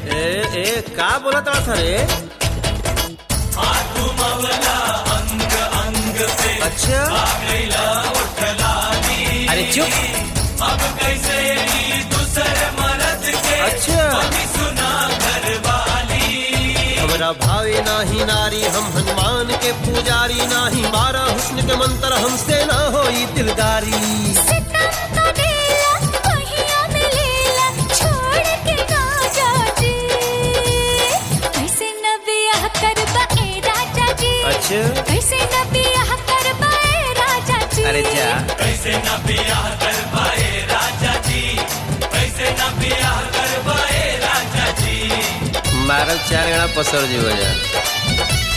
ए ए का बोलत था रे अच्छा अरे चुप अच्छा हमरा भावे नाही नारी हम हनुमान के पुजारी नाही मारा हुस्न के मंत्र हमसे ना होई दिलदारी सितम का डेला पहिया में लेला छोड़ के ना जाजी कैसे न बियाह करबा ए राजा जी अच्छा कैसे न बियाह करबा ए राजा जी अरे जा कैसे न बियाह कर पाए राजा जी कैसे न बियाह कर पाए राजा जी मारल चार गणा पसर जी हो जा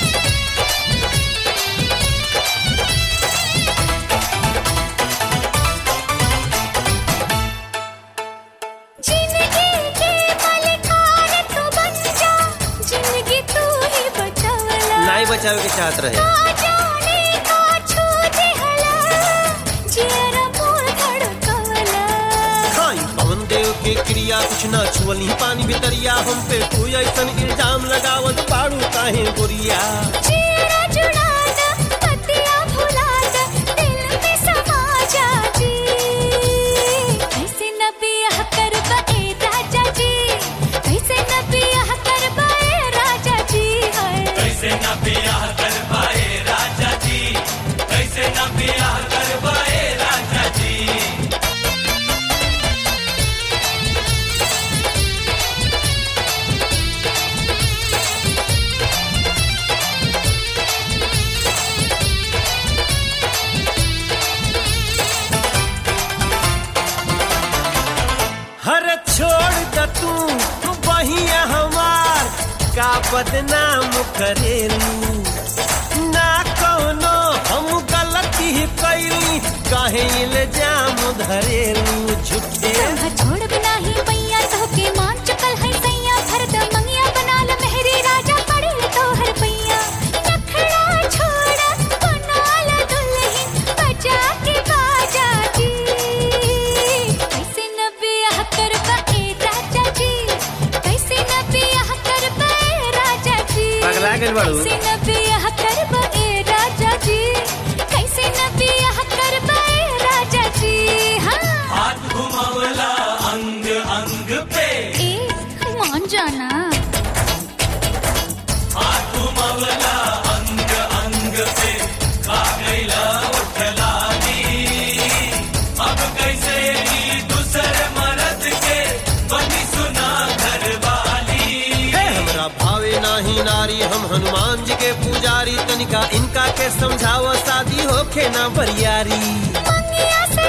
जिंदगी के मालिकान तू बन जा जिंदगी तू ही बचावला नहीं बचावे के चाहत रहे ना जाने का छू दिहला जियरा मोर धड़कवला खाई पवन देव के क्रिया कुछ ना छुअली पानी भितरिया हम पे कोई ऐसन इल्जाम लगावत पाड़ू काहे गोरिया जियरा जुड़ा दा पतिया भुला दा दिल में समा जा जी कैसे न बियाह करबा ए राजा जी कैसे न बियाह करबा ए राजा जी हाय कैसे न बियाह कर पाए राजा जी कैसे न बियाह कर पाए राजा जी हर छोड़ द तू बहिया हमार का बदनाम करेलू ना कोनो हम गलती कैली काहे इल्जाम धरेलू झूठे तोह छोड़ बिना ही मैया तो के मान चुकल है सैया भरत मंगिया बना ल मेहरी राजा पड़े तोहर पैया नखड़ा छोड़ा बना ल दुल्हन बजा के बाजा जी कैसे न बियाह करबा ए राजा जी कैसे न बियाह करबा ए राजा जी पगला गेल बाड़ू। कैसे न बियाह करबा ए राजा जी कैसे न बियाह करबा ए राजा जी हाँ हाथ घुमावला अंग अंग पे ए मान जाना हाथ घुमावला अंग अंग पे खा गईला उठलानी अब कैसे ई दूसर मर्द के बनी सुना घर वाली हे हमरा भावे नाही नारी हम हनुमान जी के पुजारी तनिका इनका के समझाव शादी होखे ना बरियारी मंगिया से